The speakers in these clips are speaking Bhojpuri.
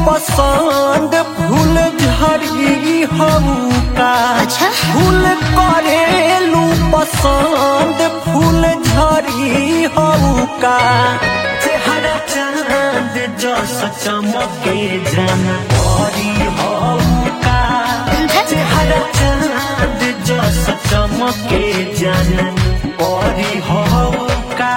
पसंद फूल झड़ी हमका अच्छा। फूल करेलू पसंद फूल झड़ी हमका चेहरा चांद जस चमके जन परी हमका चेहरा चांद जस चमके जन परी हमका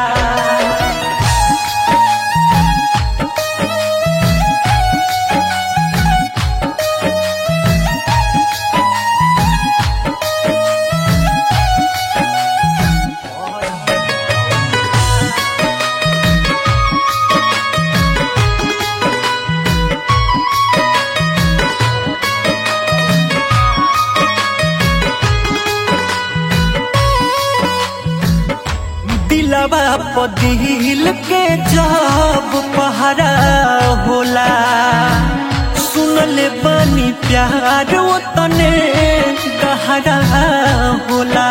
दिलवा पदिल के जब पहरा होला सुनले बानी प्यार तने गहरा होला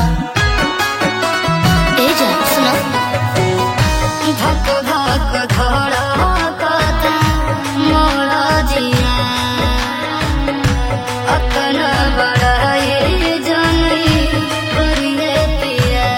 ए जा सुनो धक धक धड़कत मोर जिया अपन बड़ाई जनई करिए पिया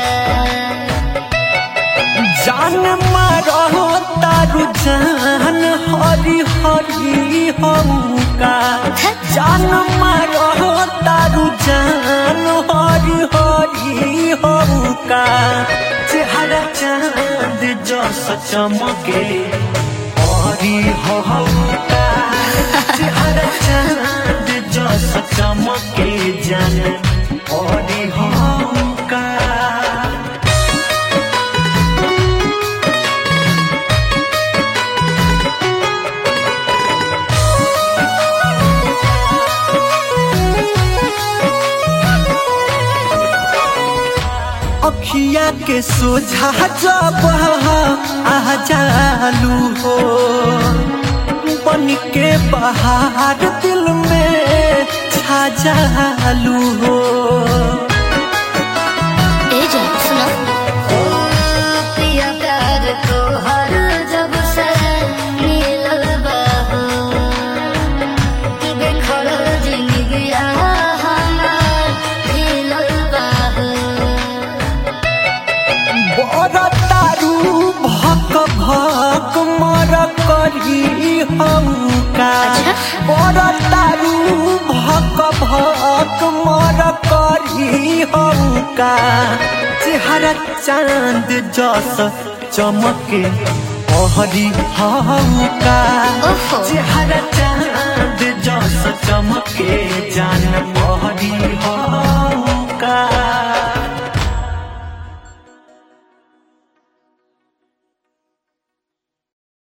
जान मारो तारू जान हरी हरी हमका जान मारो तारू जान हरी हरी हमका चेहरा चांद जस चमके हरी हमका चेहरा चांद जस चमके जान हरी हमका अखिया के सोझा जब आ जालू हो बन के बाहर दिल में छा जालू हो ए जा सुनो ओ पिया प्यार तो हर जब से मिलल बाहो बेखर जिंदगिया हमार हिलल बाहो बड़ तारू भक भक मर करी हमका अच्छा। बड़ तारू भक भक मर करी हमका चेहरा चांद जस चमके हरी हमका ओहो। चेहरा चांद जस चमके